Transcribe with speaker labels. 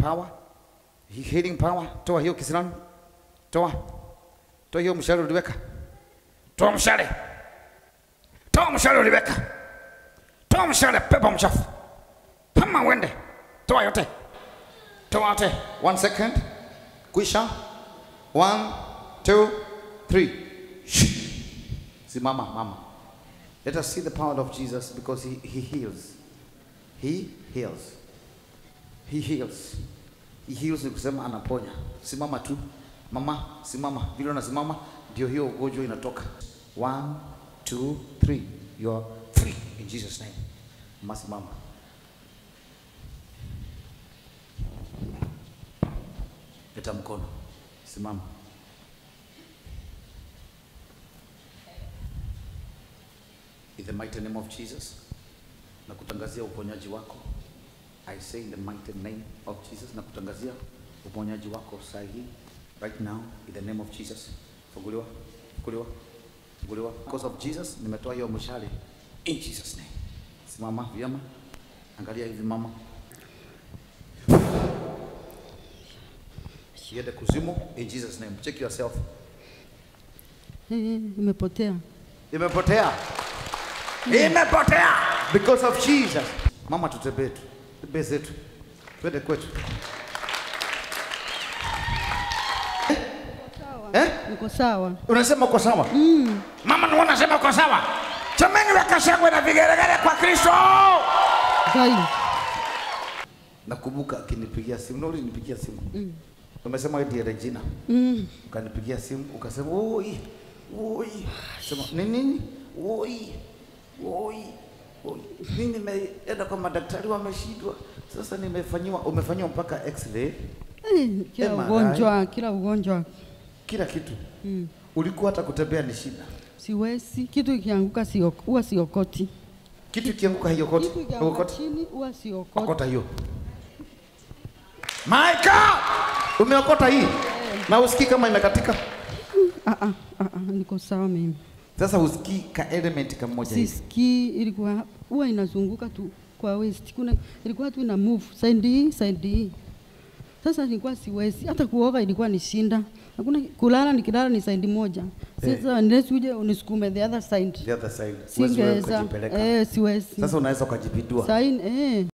Speaker 1: power, he- healing power. Toa hiyo kisirani, toa, toa hiyo mshale uliweka, toa mshale, toa mshale uliweka, toa mshale, pepo mchafu, hama uende, toa yote, toa yote. One second, kwisha. One, two, three. Shh. Simama, mama. Let us see the power of Jesus because he, he heals. He heals. He heals. He heals ni kusema anaponya. Simama tu. Mama, simama. Vile unasimama ndio hiyo ugonjwa inatoka. One, two, three. You are free in Jesus name. Mama simama. Leta mkono. Simama. In the mighty name of Jesus. Na kutangazia uponyaji wako. I say in the mighty name of Jesus na kutangazia uponyaji wako saa hii right now in the name of Jesus. Funguliwa, funguliwa, funguliwa. Because of Jesus nimetoa hiyo mshale in Jesus name. Simama vyema. Angalia hivi mama. Siende kuzimu in Jesus name. Check yourself.
Speaker 2: Eh, imepotea.
Speaker 1: Imepotea. Imepotea because of Jesus. Mama tutembee tu. Tembee zetu. Twende kwetu. Eh?
Speaker 2: Niko sawa.
Speaker 1: Unasema uko sawa? Mm. Mama ni unasema uko sawa? Chameni weka shangwe na vigelegele kwa Kristo.
Speaker 2: Zaidi.
Speaker 1: Nakumbuka akinipigia simu, na ulinipigia simu. Mm. Umesema wewe ndiye Regina.
Speaker 2: Mm.
Speaker 1: Ukanipigia simu ukasema oi, oi. Sema ni nini? Oi, oi, oi. Mimi nimeenda kwa madaktari wameshindwa. Sasa nimefanyiwa, umefanyiwa mpaka x-ray,
Speaker 2: Eh, kila
Speaker 1: MRI.
Speaker 2: ugonjwa, kila ugonjwa.
Speaker 1: kila kitu. Mm. Ulikuwa hata kutembea ni shida.
Speaker 2: Siwezi. Kitu ikianguka sio huwa siokoti.
Speaker 1: Kitu ikianguka hiyo koti,
Speaker 2: Kitu
Speaker 1: hiyo
Speaker 2: ikianguka
Speaker 1: koti.
Speaker 2: chini huwa siokoti.
Speaker 1: Okota hiyo. My God! Umeokota hii na usikii kama imekatika.
Speaker 2: Ah ah ah ah, niko sawa mimi.
Speaker 1: Sasa usikii ka element kamoja hivi.
Speaker 2: Sisikii ilikuwa huwa inazunguka tu kwa waist. Kuna ilikuwa tu ina move side hii side hii. Sasa nilikuwa siwezi hata kuoga ilikuwa ni shinda. Hakuna kulala nikilala ni side moja. Sasa unless uje unisukume the other side.
Speaker 1: The other side. Huwezi wewe
Speaker 2: Singeweza.
Speaker 1: ukajipeleka.
Speaker 2: Eh, siwezi.
Speaker 1: Sasa unaweza ukajipindua.
Speaker 2: Saini eh.